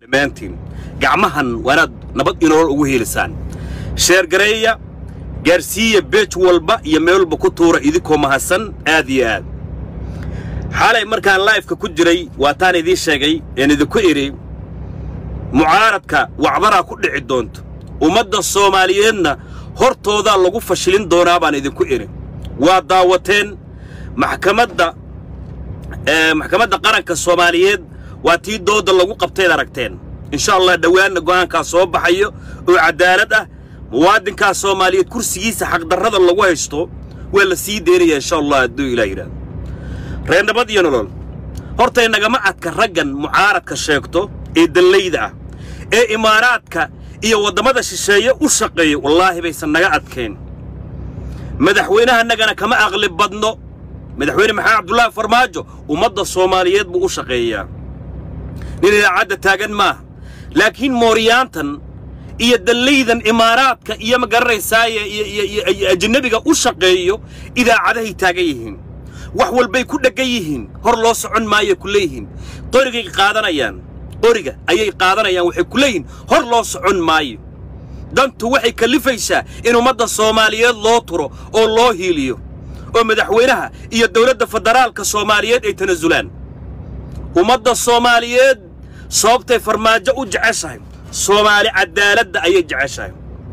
dhammaantiin gacmahan waanaad nabad inool ugu heelisaan sheergareeya gaarsiiya beej walba iyo meel walba ku tuura idinkoo mahadsan aad iyo aad xalay markaan laifka ku jiray waataan idiin sheegay een idinku idhi mucaaradka wacbaraa ku dhici doonto ummadda soomaaliyeedna hortoodaa lagu fashilin doonaa baan idinku idhi waa daawateen maxkamadda maxkamadda qaranka soomaaliyeed waa tii doodda lagu qabtayd aragteen insha allah dhowaanna go'aankaa soo baxayo oo caddaalad ah muwaadinkaa soomaaliyeed kursigiisa xaqdarrada lagu haysto waa la sii deynaya insha allah hadduu ilaah yidhahdo reer nabad iyo nolol hortay nagama adka raggan mucaaradka sheegto ee dallayda ah ee imaaraadka iyo waddamada shisheeye u shaqeeya wallaahi baysan naga adkayn madaxweynahanagana kama aqli badno madaxweyne maxamed cabdullaahi farmaajo ummadda soomaaliyeed buu u shaqeeyaa nin idaacadda taagan maaha laakiin mooriyaantan iyo dallaydan imaaraadka iyo ma garanaysaaye iyo ajnabiga u shaqeeyo idaacadahay taagan yihiin wax walbay ku dheggan yihiin hor loo socon maayo ku leeyihiin qorigay qaadanayaan qoriga ayay qaadanayaan waxay ku leeyihiin hor loo socon maayo dantu waxay kallifaysaa in ummadda soomaaliyeed loo turo oo loo hiiliyo oo madaxweynaha iyo dawladda federaalka soomaaliyeed ay tanasulaan ummadda soomaaliyeed sababtay farmaajo u jeceshahay soomaali caddaaladda ayay jeceshahay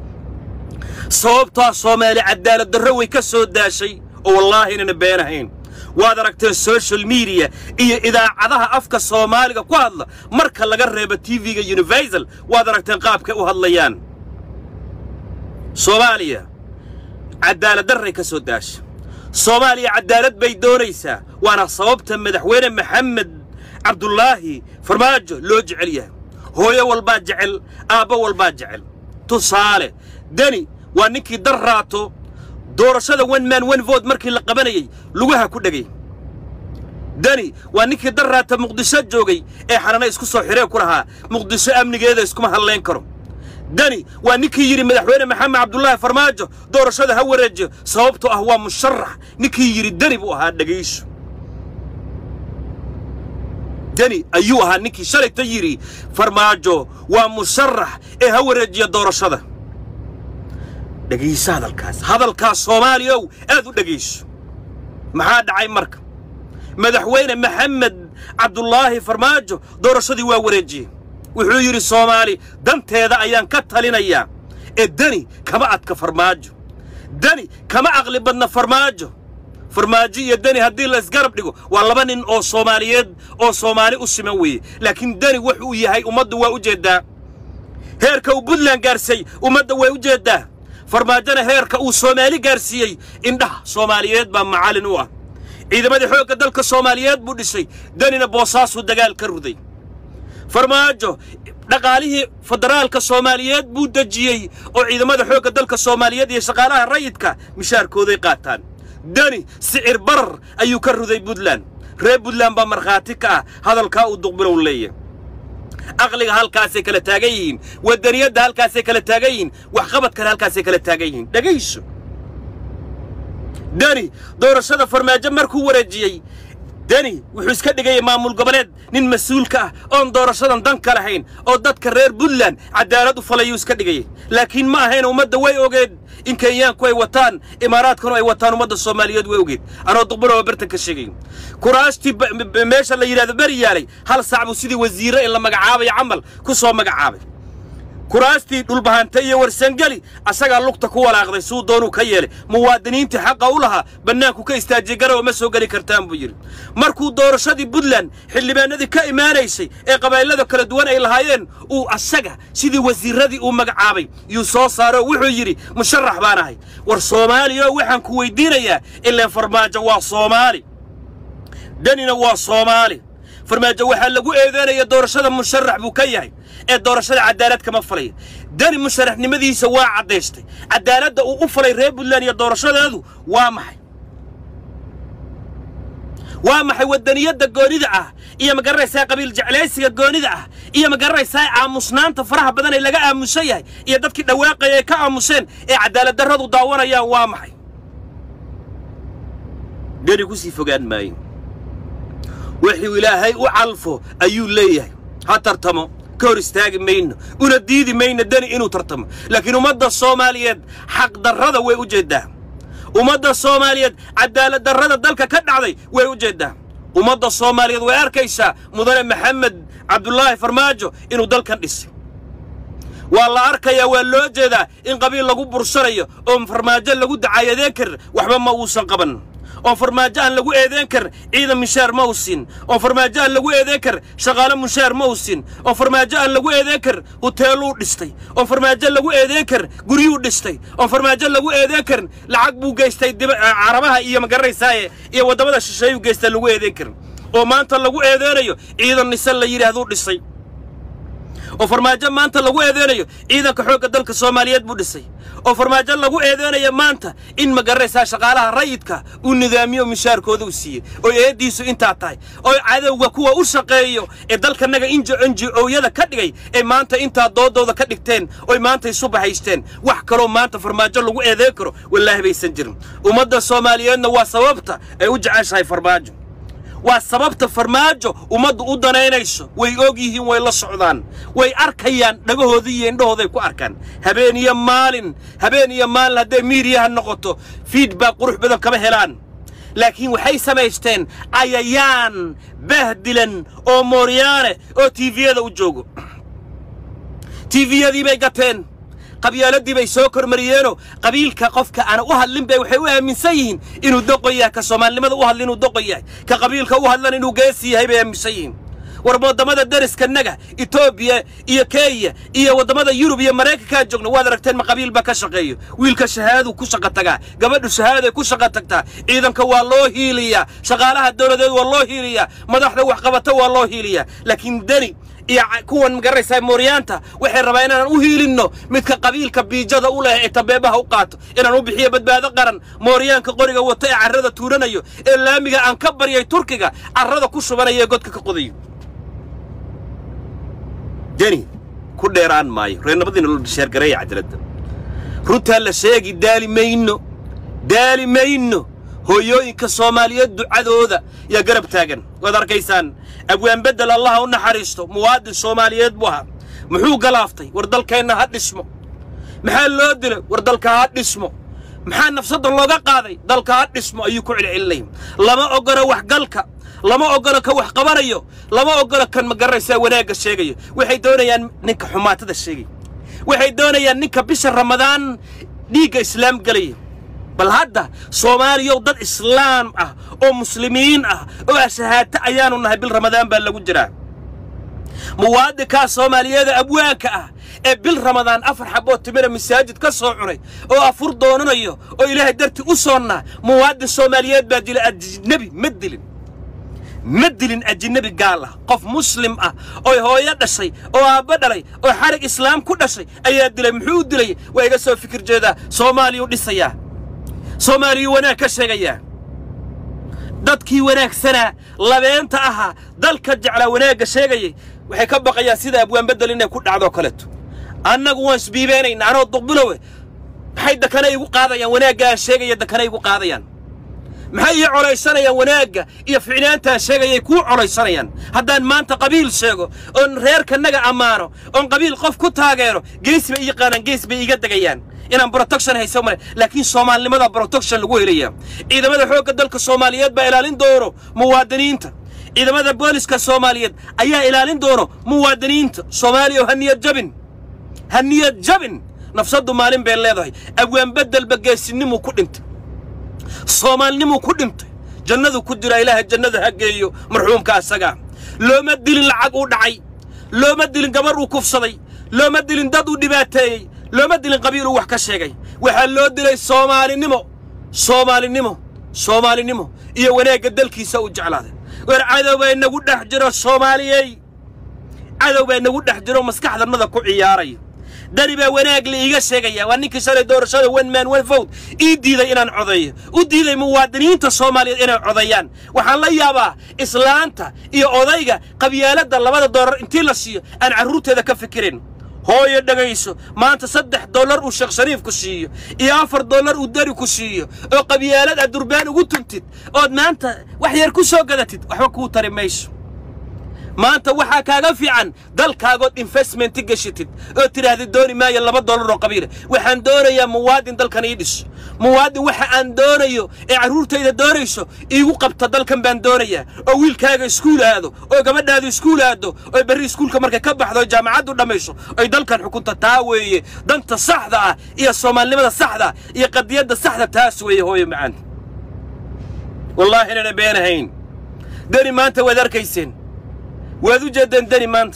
sababtaa soomaali caddaalad darro way ka soo daashay oo wallaahi inayna beenahayn waad aragteen social mediya iyo idaacadaha afka soomaaliga ku hadla marka laga reebo tv-ga universal waad aragteen qaabkay u hadlayaan soomaaliya caddaalad darray ka soo daasha soomaaliya caddaalad bay doonaysaa waana sababta madaxweyne maxamed cabdulaahi farmaajo loo jecel yahay hooyo walbaa jecel aabbo walbaa jecel tusaale deni waa ninkii dar raato doorashada one man one vote markii la qabanayey lugaha ku dhegay deni waa ninkii dar raata muqdisho joogay ee xanana isku soo xiree ku lahaa muqdisho amnigeeda iskuma hadlayn karo deni waa ninkii yidhi madaxweyne maxamed cabdulaahi farmaajo doorashada ha wareejiyo sababtoo ah waa musharax ninkii yidhi deni buu ahaa dhegayso deni ayuu ahaa ninkii shalayta yidhi farmaajo waa musharax ee ha wareejiya doorashada dhegayso hadalkaas hadalkaas soomaaliyow aad u dhegayso maxaa dhacay marka madaxweyne maxamed cabdulaahi farmaajo doorashadii waa wareejiyey wuxuu yidhi soomaali danteeda ayaan ka talinayaa ee deni kama adka farmaajo deni kama aqli badna farmaajo farmaajo iyo deni haddii la isgarab dhigo waa laba nin oo soomaaliyeed oo soomaali u siman weeye laakiin deni wuxuu yahay ummaddu waa u jeeddaa heerka uu buntland gaarsiiyey ummadda way u jeeddaa farmaajona heerka uu soomaali gaarsiiyey indhaha soomaaliyeed baa macallin u ah ciidamadii xoogga dalka soomaaliyeed buu dhisay denina boosaasuu dagaal ka ruday farmaajo dhaqaalihii federaalka soomaaliyeed buu dejiyey oo ciidamada xoogga dalka soomaaliyeed iyo shaqaalaha rayidka mishaarkooday qaataan deni sicir barar ayuu ka ruday buntland reer buntland baa markhaati ka ah hadalkaa uu duqbilow leeyahy aqliga halkaasay kala taagan yihiin wadaniyadda halkaasay kala taagan yihiin waxqabadkana halkaasay kala taagan yihiin dhegayso deni doorashada farmaajo markuu wareejiyey deni wuxuu iska dhigayay maamul goboleed nin mas-uulka ah oon doorashadan dan ka lahayn oo dadka reer puntland caddaalad u falayuu iska dhigayay laakiin ma ahayn ummadda way ogeed in kenyaanku ay wataan imaaraadkanu ay wataan ummadda soomaaliyeed way ogeed anoo duqbuloo bartan ka sheegayo kuraastii meesha la yidhahdo beri yaalay hal sac buu sidii wasiirre in la magacaabayo camal ku soo magacaabay kuraastii dhulbahante iyo warsangeli asagaa lugta ku walaaqday suu doonuu ka yeelay muwaadiniintii xaqa u lahaa bannaanku ka istaajiyey garowa ma soo geli kartaan buu yidhi markuu doorashadii puntland xildhibaanadii ka imaanaysay ee qabaa'ilada kala duwan ay lahaayeen uu asaga sidii wasiirradii uu magacaabay yuu soo saaroo wuxuu yidhi musharax baan ahay war soomaaliya waxaan ku weyddiinayaa ilaan farmaajo waa soomaali denina waa soomaali farmaajo waxaa lagu eedeynaya doorashada musharax buu ka yahay ee doorashada caddaalad kama falaya deni musharaxnimadiisa waa caddaystay caddaaladda uu u falay reer puntland iyo doorashadeedu waa maxay waa maxay waddaniyadda goonida ah iyo ma garanaysaa qabiil jeclaysiga goonida ah iyo ma garanaysaa aamusnaanta faraha badan ee laga aamusan yahay iyo dadkii dhawaaqaya ay ka aamuseen ee caddaalad darradu daawanayaan waa maxay deni ku sii fogaan maayo wixuu ilaahay u calfo ayuu leeyahay ha tartamo ka hor istaagi mayno una diidi mayno deni inuu tartamo laakiin ummadda soomaaliyeed xaqdarrada way u jeeddaa ummadda soomaaliyeed cadaalad darrada dalka ka dhacday way u jeeddaa ummadda soomaaliyeed way arkaysaa mudane maxamed cabdulaahi farmaajo inuu dalkan dhisay waa la arkayaa waa loo jeedaa in qabiil lagu bursanayo oo farmaajo lagu dacaayadeen karin waxba ma uusan qaban oon farmaajo aan lagu eedeen karin ciidan mushaar ma u siin oon farmaajo aan lagu eedeen karin shaqaale mushaar ma u siin oon farmaajo aan lagu eedeen karin huteeluu dhistay oon farmaajo lagu eedeen karin guryuu dhistay oon farmaajo lagu eedeen karin lacag buu geystay carabaha iyo magaranaysaye iyo waddamada shisheeyuu geystay lagu eedeen karin oo maanta lagu eedeynayo ciidan nisan la yidhaahduu dhisay oo farmaajo maanta lagu eedeynayo ciidanka xoogga dalka soomaaliyeed buu dhisay oo farmaajo lagu eedeynayo maanta in magaranaysaa shaqaalaha rayidka uu nidaamiyo mishaarkooda u siiyey oo eeddiisu intaa tahay oo cadowga kuwa u shaqeeyo ee dalkanaga inji enji-ooyada ka dhigay ee maanta intaa doodooda ka dhigteen oy maanta isu bahaysteen wax kaloo maanta farmaajo lagu eedeyn karo wallaahi baysan jirin ummadda soomaaliyeedna waa sababta ay u jeceshahay farmaajo waa sababta farmaajo ummaddu u danaynayso way og yihiin way la socdaan way arkayaan dhagahooda iyo indhahooday ku arkaan habeen iyo maalin habeen iyo maalin hadday miidiyaha noqoto fiidback qurux badan kama helaan laakiin waxay samaysteen cayayaan bahdilan oo mooryaane oo tiiviyada u joogo tiiviyadii bay gateen qabyaaladii bay soo kormariyeenoo qabiilka qofka aana u hadlin bay waxay u aaminsan yihiin inuu doqon yahay ka soomaalinimada u hadlin inuu doqon yahay ka qabiilka u hadlan inuu geesi yahay bay aaminsan yihiin war waddamada deriskanaga etoobiya iyo kenya iyo waddamada yurub iyo maraykankaa joogna waad aragteen ma qabiil baa ka shaqeeyo wiilka shahaaduu ku shaqa tagaa gabadhu shahaaday ku shaqa tagtaa ciidanka waa loo hiiliyaa shaqaalaha dowladeed waa loo hiiliyaa madaxda waxqabata waa loo hiiliyaa laakiin deni iyo kuwan magaraysaa mooryaanta waxay rabaa inaan u hiilinno midka qabiilka biijada u leh ee tabeebaha u qaato inaan u bixiyo badbaado qaran mooryaanka qoriga wata ee carrada tuuranayo ee laamiga aan ka baryay turkiga carrada ku shubanaya ee godka ka qodayo deni ku dheeraan maayo reernimadiina loo sheergareeya cajaladda runtaa la sheegi daali mayno daali mayno hooyooyinka soomaaliyeed ducadooda yaa garab taagan waad arkaysaan abwaan beddel allaha u naxariisto muwaadin soomaaliyeed buu ahaa muxuu galaaftay war dalkeenna ha dhismo maxaa loo dilay war dalka ha dhismo maxaa nafsadda looga qaaday dalka ha dhismo ayuu ku celcelinaya lama oggolo waxgalka lama oggolo ka wax qabanayo lama oggolo kan magaraysaa wanaagga sheegayo waxay doonayaan ninka xumaatada sheegaya waxay doonayaan ninka bisha ramadaan dhiigga islaam gelaya bal hadda soomaaliyow dad islaam ah oo muslimiin ah oo ashahaato ayaanu nahay bil ramadaan baa lagu jiraa muwaadinkaa soomaaliyeeda abwaanka ah ee bil ramadaan afar xaboo timira masaajid ka soo cunay oo afur doonanayo oo ilaahay dartii u soonnaa muwaadin soomaaliyeed baa dila ajnebi ma dilin ma dilin ajnebi gaal ah qof muslim ah oo hooyo dhashay oo aabbo dhalay oo xarig islaam ku dhashay ayaa dilay muxuu u dilay waa iga soo fikir jeedaa soomaaliyuu dhisayaa soomaaliyuu wanaag ka sheegayaa dadkii wanaagsanaa labeenta ahaa dalka jeclaa wanaagga sheegayay waxay ka baqayaan sida abwaan beddel inay ku dhacdoo kaleeto annagu waan isbiibeenayna anoo duqbilowe maxay dakana igu qaadayaan wanaagga aan sheegaya dakana igu qaadayaan maxay ii colaysanayaan wanaagga iyo ficnaantaan sheegayay kuu colaysanayaan haddaan maanta qabiil sheego oon reerkanaga ammaano oon qabiil qof ku taageero gees bay ii yaqaanaan gees bay iiga degayaan inaan protection hayso male laakiin soomaalinimada protection lagu helaya ciidamada xoogga dalka soomaaliyeed baa ilaalin doono muwaadiniinta ciidamada booliska soomaaliyeed ayaa ilaalin doono muwaadiniinta soomaaliya ha niyad jabin ha niyad jabin nafsaddu maalin bay leedahay abwaan beddelba geesinimuu ku dhintay soomaalinimuu ku dhintay jannadu ku jira ilaaha jannada ha geeyo marxuumka asagaa looma dilin lacag uu dhacay looma dilin gabar uu kufsaday looma dilin dad uu dhibaateeyey looma dilin qabiil uu wax ka sheegay waxaa loo dilay soomaalinimo soomaalinimo soomaalinimo iyo wanaagga dalkiisa uu jeclaaday war cadow baa inagu dhex jiro soomaaliyey cadow baa inagu dhex jiro maskaxdannada ku ciyaaraya dani baa wanaag la iiga sheegaya waa ninkii shalay doorashada one man one vote ii diiday inaan codeeyo u diiday muwaadiniinta soomaaliyeed inay codeeyaan waxaan la yaabaa islaanta iyo odayga qabyaaladda labada doolar intii la siiyo aan carruurteeda ka fikirin hooyo dhegayso maanta saddex dollar uu sheekh shariif ku siiyo iyo afar dollar uu dari ku siiyo oo qabyaalad aad durbaan ugu tuntid ood maanta wax yar ku soo gadatid waxba kuu tari mayso maanta waxaa kaaga fiican dalkaagood investmenti gashatid oo tidhaahda dooni maayo laba dollar oo qabiila waxaan doonayaa muwaadin dalkan ii dhiso muwaadin waxa aan doonayo ee carruurtayda doonayso iigu qabta dalkan baan doonayaa oo wiilkaaga iskuul aado oo gabadhaadu iskuul aado oo berri iskuulka markay ka baxdo oo jaamacaddu dhammayso ay dalkan xukunta taa weeye danta saxda ah iyo soomaalinimada saxda ah iyo qadiyadda saxda taas weeye hooyo macaan wallaahi inana beenahayn deni maanta waad arkayseen waad u jeeddeen deni maanta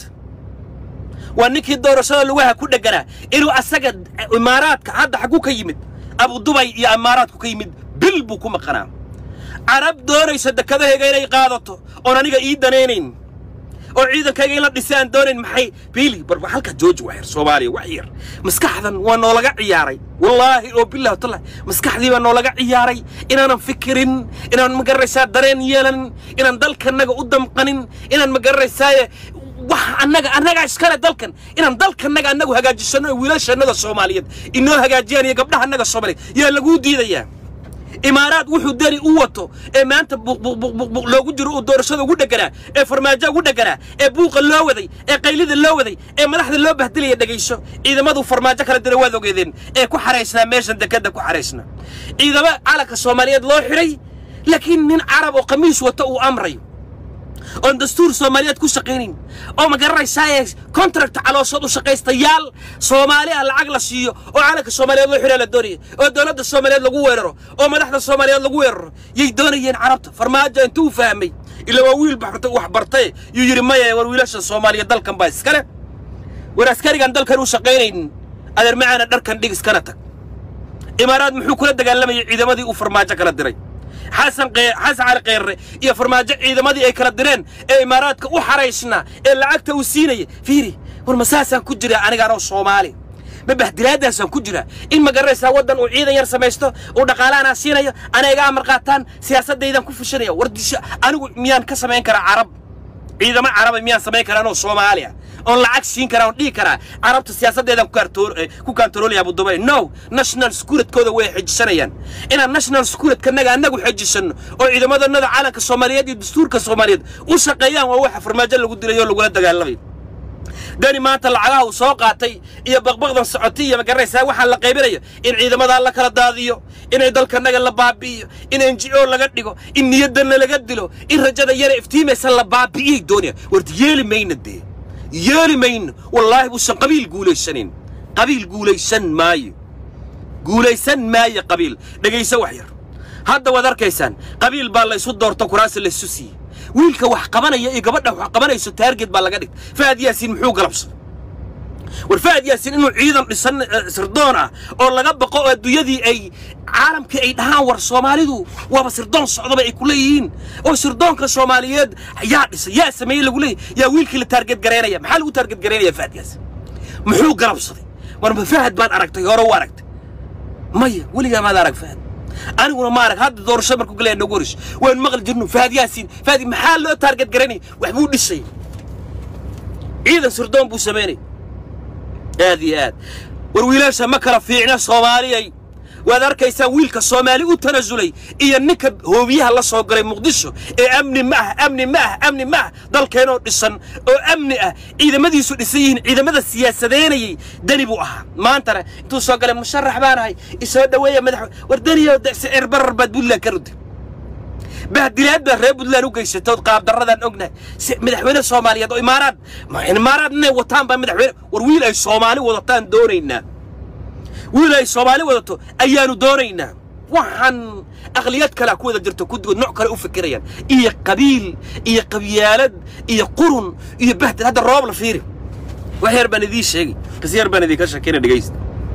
waa ninkii doorashada lugaha ku dhegganaa inuu asaga imaaraadka hadda xagguu ka yimid abudubay iyo imaaraadku ka yimid bil buu ku maqanaa carab doonaysa dekadahayga inay qaadato oon aniga ii danaynayn oo ciidankayga in la dhisay aan doonayn maxay biili barba halka jooji waa yar soomaaliya wax yar maskaxdan waa noolaga ciyaaray wallaahi oo billahi watallahi maskaxdii baa noolaga ciyaaray inaanan fikirin inaan magararaysaa dareen yeelanin inaan dalkanaga u damqanin inaan magararaysaaye wax annaga annagaa iskale dalkan inaan dalkanaga annagu hagaajisano oo wiilashannada soomaaliyeed inoo hagaajiyaan iyo gabdhaha annaga soomaaliyeed yaa laguu diidayaa imaaraad wuxuu deni u wato ee maanta buqbuqbuqbuq loogu jiro uu doorashada ugu dhegganaa ee farmaajo ugu dhegganaa ee buuqa loo waday ee qaylida loo waday ee madaxda loo bahdilaya dhegayso ciidamadu farmaajo kala dira waad ogeedeen ee ku xaraysnaa meeshan dekadda ku xaraysnaa ciidamo calanka soomaaliyeed loo xidhay laakiin nin carab oo khamiis wata uu amrayo oon dastuur soomaaliyeed ku shaqaynayn oo ma garanaysaaye contract calooshood u shaqaystayaal soomaali ah lacag la siiyo oo calanka soomaaliyeed loo xidhaa la doonaya oo dowladda soomaaliyeed lagu weeraro oo madaxda soomaaliyeed lagu weeraro yay doonayeen carabta farmaajo intuu fahmay ila waa wiil baxta wax bartay yuu yidhi maya war wiilasha soomaaliyeed dalkan baa iskale war askarigan dalkan u shaqaynaynin adeer macaana dharkan dhig iskana tag imaaraad muxuu kula dagaalamayay ciidamadii uu farmaajo kala diray xasan xasan cali kheyrre iyo farmaajo ciidamadii ay kala direen ee imaaraadka u xaraysnaa ee lacagta uu siinaya fiiri war ma saasaan ku jiraa aniga anoo soomaali ma bahdilaadaasaan ku jiraa in ma garanaysaa waddan uu ciidan yar samaysto uu dhaqaalaanaa siinayo ana iga amar qaataan siyaasaddaydaan ku fushanaya war disho anigu miyaan ka samayn karaa carab ciidamo caraba miyaan samayn karaa anoo soomaali ah oon lacag siin karaa oon dhihi karaa carabta siyaasaddeedaan ku kaantaroolaya abudubay no national securitykooda way xejisanayaan inaan national securitkanaga annagu xejisanno oo ciidamadannada calanka soomaaliyeed iyo dastuurka soomaaliyeed u shaqeeyaan waa waxa farmaajo lagu dilay oo lagula dagaalamay dani maanta lacagaha uu soo qaatay iyo baqbaqdan socotay iyo magaraysaa waxaa la qaybinayo in ciidamadaa la kala daadiyo inay dalkanaga la baabi'iyo in n g o laga dhigo in niyaddanna laga dilo in rajada yara iftiimaysa la baabi'iyay doonaya warta yeeli mayna dee yeeli mayno wallaahi buusan qabiil guulaysanayn qabiil guulaysan maayo guulaysan maayo qabiil dhegayso wax yar hadda waad arkaysaan qabiil baa laysu doorto kuraasi laysu siiyey wiilka wax qabanaya iyo gabadha wax qabanayso taarget baa laga dhigtay fahad yaasiin muxuu galabsaday war fahad yaasiin inuu ciidan dhisan sirdoon ah oo laga baqo oo adduunyadii ay caalamkii ay dhahaan war soomaalidu waaba sirdoon socdaba ay ku leeyihiin oo sirdoonka soomaaliyeed yaa dhisay yaa sameeyey lagu leeyahy yaa wiilkii la taarget garaynaya maxaa lagu taarget garaynaya fahad yaasiin muxuu galabsaday war ma fahad baad aragtay hore u aragtay maya weligaa maad arag fahad aniguna ma arag hadda doorasho markuu galaya noogu horeyso waan maqli jirno fahad yaasiin fahad maxaa loo taarget garaynaya wax buu dhisay ciidan sirdoon buu samaynay aad iyo aad war wiilaasha ma kala fiicna soomaaliyay waad arkaysaan wiilka soomaali u tanasulay iyo ninka hoobiyaha la soo galay muqdisho ee amni ma ah amni ma ah amni ma ah dalkeenoo dhisan oo amni ah ciidamadiisu dhisan yihiin ciidamada siyaasadeynayay deni buu ahaa maantana intuu soo galay musharax baan ahay isoo dhoweeya madax war deniyo sicir barar baad puntland ka rudi bahdilaad baa reer puntland u geysatood qaabdarradaan ognahay madaxweyne soomaaliyeed oo imaaraad imaaraad inay wataan baa madaxweyne war wiil ay soomaali wadataan doonaynaa wiil ay soomaali wadato ayaanu doonaynaa waxaan aqliyad kalea ku wada jirto kudigood nooc kale u fikirayaan iyo qabiil iyo qabyaalad iyo qurun iyo bahdil hadda roob la fiiri wax yar baan idiin sheegay qis yar baan idinka shakina dhegaysta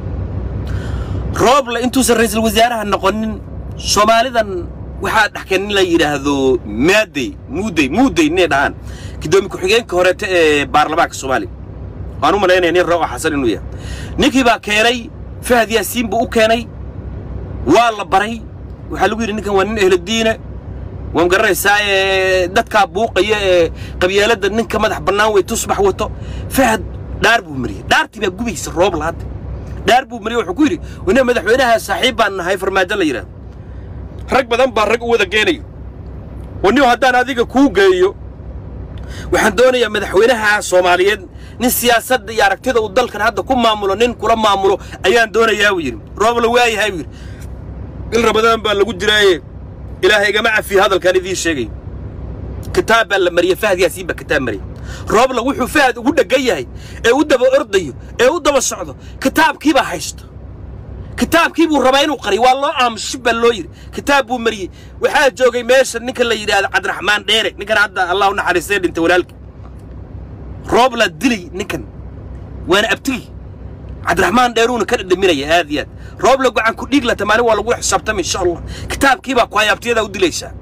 rooble intuusan ra'iisul wasaaraha noqonin soomaalidan waxaa dhexkeen in la yidhaahdo maadey muudey muudey inay dhahaan gudoomiye ku-xigeenka horeeta ee baarlamaanka soomaaliya waan u malaynaya nin rao xasan inuu yahay ninkii baa keenay fahad yaasiin buu u keenay waa la baray waxaa lagu yidhi ninkan waa nin ehlodiine waan garanaysaa ee dadkaa buuqaya ee qabyaaladda ninka madax bannaan wey tusbax wato fahad dhaar buu mariyey dhaartii baa gubaysa roob lahaadda dhaar buu mariyey wuxuu ku yidhi wana madaxweynaha saaxiib baan nahay farmaajo la yidhaahdo rag badan baa rag u wada geenayo oo nin haddaan adiga kuu geeyo waxaan doonayaa madaxweynaha soomaaliyeed nin siyaasadda iyo aragtida uu dalkan hadda ku maamulo nin kula maamulo ayaan doonayaa buu yidhi roobla waayahay buu yidhi il rabadaan baa lagu jiraaye ilaahay igama cafiyo hadalkaan idiin sheegay kitaab baa la mariyey fahad yaasiin baa kitaab mariyey roobla wuxuu fahad ugu dheggan yahay ee u daba ordayo ee u daba socdo kitaabkiibaa haysto kitaabkii buu rabaa inuu qariyo waa loo aamusi baa loo yidhi kitaab buu mariyey waxaa joogay meesha ninka la yidhaahdo cabdiraxmaan dheere ninkan hadda allah u naxariistay dhintay walaalkii roobla dilay ninkan waana abtigi cabdiraxmaan dheeruuna ka dhadhaminaya aad iyo aad roobla gacan ku dhiig lata maalin waa lagu xisaabtamay insha allah kitaabkiibaa ku hayaabtiyadaa u dilaysaa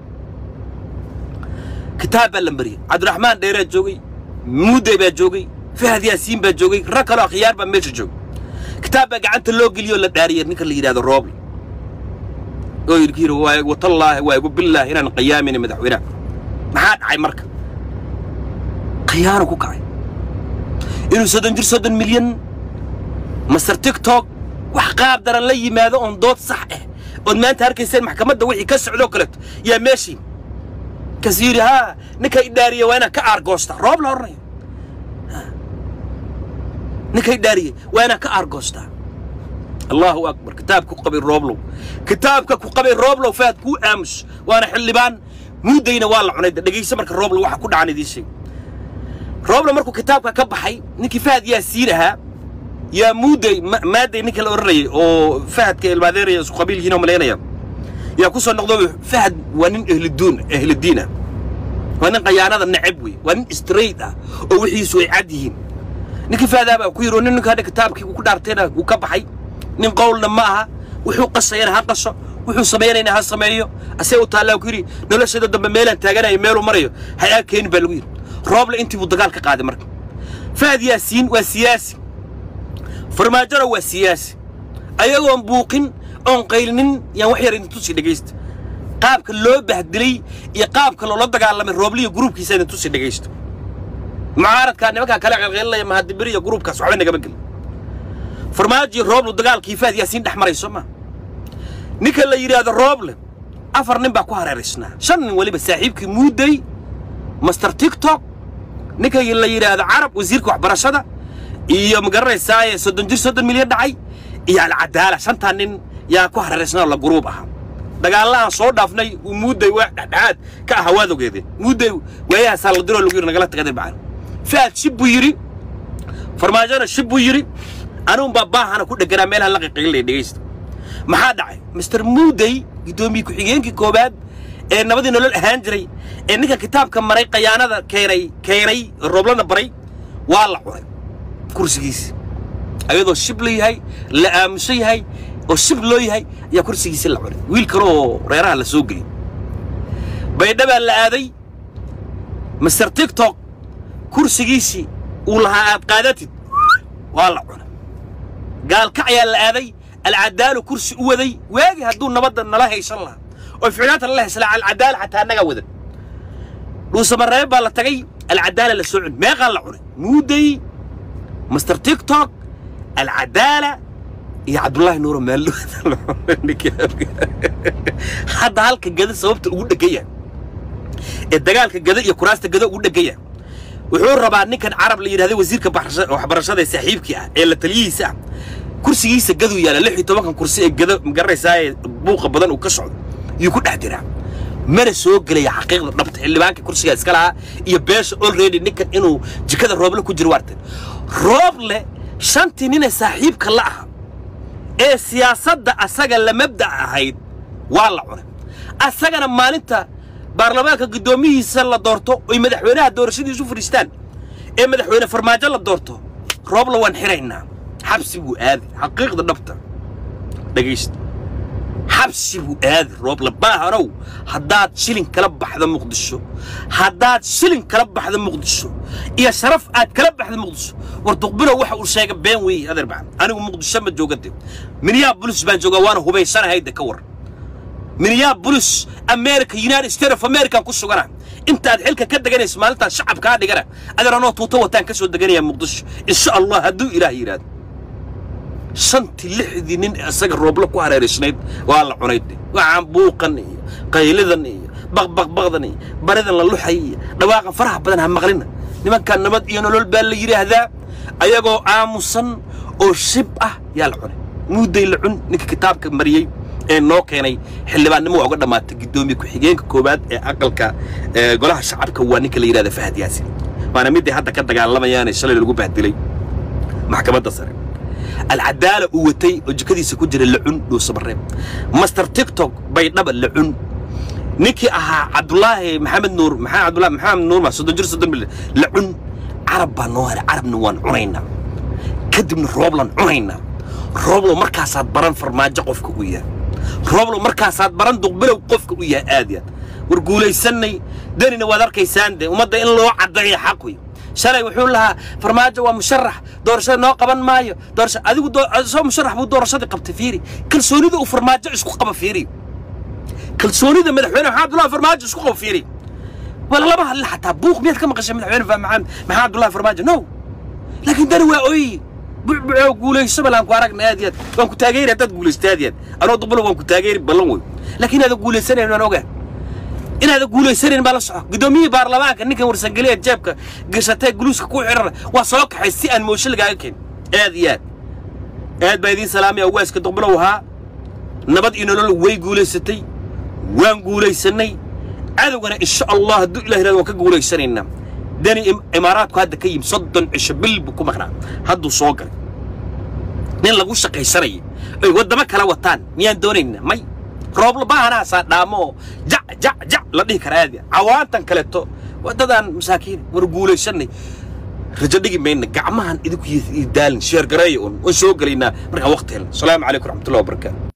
kitaab baa la mariyey cabdiraxmaan dheeraa joogay muudey baa joogay fahad yaasiin baa joogay rag kaloo akhyaar baa meesha joogay kitaab baa gacanta loo geliyoo la dhaariyay ninka la yidhahdo rooble oo yidhi yidhi waa watallaahi waa igu billaahi inaan qiyaamayna madaxweynaha maxaa dhacay marka khiyaano ku kacay inuu soddon jir soddon milyan master tiktok wax qaab daran la yimaado oon dood sax ah ood maanta arkayseen maxkamadda wixii ka socdoo kaleeto yaa meeshii kas yidhi haa ninka idhaariye waa inaan ka aargoosta roob la odhanayo ninka idhaariye waa inaan ka aargoostaa allahu akbar kitaabka ku qabay rooblow kitaabka ku qabay rooblow faad kuu aamus waana xildhibaan muudayna waa la cunay dhegayso marka rooblow waxa ku dhacan idiin sheeg rooblow markuu kitaabka ka baxay ninkii fahad yaasiin ahaa yaa muuday maaday ninka la odhanayay oo fahadka ilmaadeeraya isku qabiil yihiin oo malaynaya yaa ku soo noqdo fahad waa nin ehliduun ehlidiin ah waa nin qayaanada neceb wey waa nin straight ah oo wixiisu ay cad yihiin ninkii fahdaa baa ku yidhi oo nin ninka hadha kitaabkii ku dhaartayna uu ka baxay nin qowlna ma aha wuxuu qasayana ha qaso wuxuu samaynayna ha sameeyo asee u taallaa ku yidhi noloshada dambe meelaan taaganayo meeluu marayo hayaa keeni baa lagu yidhi rooble intii buu dagaal ka qaaday marka fahad yaasiin waa siyaasi farmaajona waa siyaasi ayagoon buuqin oon qaylinin yaan wax yar idin tusi dhegaysta qaabka loo bahdilay iyo qaabka loola dagaalamay roobliya gruubkiisa idin tusi dhegaysta mucaaradkaa nimankaa kale qelqelinaya mahadibiri iyo gruubkaas waxba nagama gelin farmaajo rooblu dagaalkii faad yaasiin dhex maray soo maa ninka la yidhaahdo rooble afar nin baa ku hareeraysnaa shan nin weliba saaxiibkii muuday master tiktok ninka la yidhaahdo carab wasiirka waxbarashada iyo magaranaysaa soddon jir soddon milyan dhacay iyo alcadaala shantaa nin yaa ku hareeraysnaa oo la guruub ahaa dagaallahan soo dhaafnay uu muuday waa dhexdhexaad ka ahaa waad ogeedeen muuday waayahaasaa la diroo lagu yidhi nagala tagaday bacaan faad shib buu yidhi farmaajona shib buu yidhi anuun baa baahana ku dheganaa meelaha la qiqilinaya dhegaysta maxaa dhacay mister muuday guddoomiye ku-xigeenkii koowaad ee nabadii nolol ahaan jiray ee ninka kitaabka maray qayaanada keenay keenay rooblana baray waa la cunay kursigiisa ayadoo shib la yahay la aamusan yahay oo shib loo yahay ayaa kursigiisa la cunay wiil kale oo reeraha la soo geliyey baydhabaa la aaday master tiktok kursigiisii uu lahaa aad qaadatid waa la cunay gaalkac ayaa la aaday alcadaalu kursi u waday waagi hadduu nabadda nala haysan lahaa oo ficnaanta nala haysan lahaa alcadaala xataa annagaa wadan dhuusamareeb baa la tagay alcadaala la soo cun meeqaa la cunay muuday master tiktok alcadaala iyo cabdullaahi nuuro maallo hadda halka gada sababta ugu dhegaya ee dagaalka gada iyo kuraasta gada ugu dhegaya wuxuu rabaa ninkan carab la yidhahda wasiirka waxbarashada ee saaxiibkii ah ee la taliyihiisa ah kursigiisa gaduu yaala lix iyo tobankan kursi ee gada magaranaysaa ee buuqa badan uu ka socdo yuu ku dhex jiraa mana soo gelaya xaqiiqda dhabta xildhibaanka kursigaa iska lahaa iyo beesha already ninkan inuu jikada rooble ku jiro waartan rooble shantii ninee saaxiibka la aha ee siyaasadda asaga la mabdac ahayd waa la cunay asagana maalinta baarlamaanka guddoomihiisa la doorto oy madaxweynaha doorashadiisu fadhiistaan ee madaxweyne farmaajo la doorto roobla waan xiraynaa xabsi buu aadi xaqiiqda dhabta dhegaysta xabsi buu aadi rooble baahanow haddaad shilin kala baxda muqdisho haddaad shilin kala baxda muqdisho iyo sharaf aad kala baxda muqdisho war duqbinow waxa uu sheega been weeye adeer bacan anigu muqdisho ma joogade minneabolis baan joogaa waana hubaysanahayde ka war minneabolis america united states of america ku sugana intaad xilka ka deganayso maalintaad shacabkaa dhigana adeer anoo tuuto wataan ka soo deganaya muqdisho insha allah hadduu ilaah yidhaahdo shantii lixdii nin isaga rooblo ku hareeraysnayd waa la cunay waxaan buuqan iyo qaylidan iyo baqbaqbaqdani baridan la luxay dhawaaqan faraha badan ha maqlina nimankan nabad iyo nolol baa la yidhaahdaa ayagoo aamusan oo shib ah yaa la cunay muudday la cun ninka kitaabka mariyey ee noo keenay xildhibaannimo waa uga dhammaatay guddoomiye ku-xigeenka koowaad ee aqalka golaha shacabka waa ninka la yidhahda fahad yaasin waana midday hadda ka dagaalamayaane shalay lagu bahdilay maxkamadda sare alcadaala uu watay oo jikadiisa ku jira lacun dhuusabareeb master tiktok baydhaba lacun ninkii ahaa cabdulaahi maxamed nuur maxaa cabdulaahi maxamed nuur ma soddon jir soddon bil lacun carab baa noo haray carabna waan cunaynaa kadibna rooblan cunaynaa rooblo markaasaad baran farmaajo qofka u yahay rooblo markaasaad baran duqbilow qofka u yahay aad yaad war guulaysannay danina waad arkaysaan de ummadda in loo caddeeyo xaq wey shalay wuxuu lahaa farmaajo waa musharax doorashada noo qaban maayo doorasha adigu soo musharax buu doorashadii qabtay fiiri kalsoonida uu farmaajo isku qaba fiiri kalsoonida madaxweyne maxamed abdullahi farmaajo isku qaba fiiri wala lama hadlin xataa buuq miyaad ka maqashay madaxweyne maxamed maxamed abdullahi farmaajo no laakiin dani waa ooyi bucbucoo guulayso balaan ku aragna aad yaad waan ku taageeri haddaad guulaysto aad yaad anoo dubulo waan ku taageeri ballan wey laakiin inaada guulaysanayn waan ogaa inaada guulaysanayn baa la soco guddoomiyihii baarlamaanka ninkan warsangeliya jeebka gashatee guluuska ku xidhana waa soo kaxay si aan moosho lagaaga keen aad iyo aad aad baa idiin salaamaya ugaaska duqbulow ahaa nabad iyo nolol way guulaysatay waan guulaysannay cadowgana insha allah hadduu ilah yirahdo waan ka guulaysanaynaa dani imaaraadku hadda ka yimi soddon cisho bil buu ku maqnaa hadduu soo galay nin lagu shaqaysanaya ay waddamo kala wataan miyaan doonaynaa may roobla baahanaasaa dhaamo oo jac jac jac la dhihi kara aadi cawaantan kaleeto waddadaan masaakiin war guulaysannay rajo dhigi mayna gacmahan idinku daalin sheergareeya un waan soo gelaynaa markaan waqti helno asalaamu calaykum raxmatullahi wabarakaatu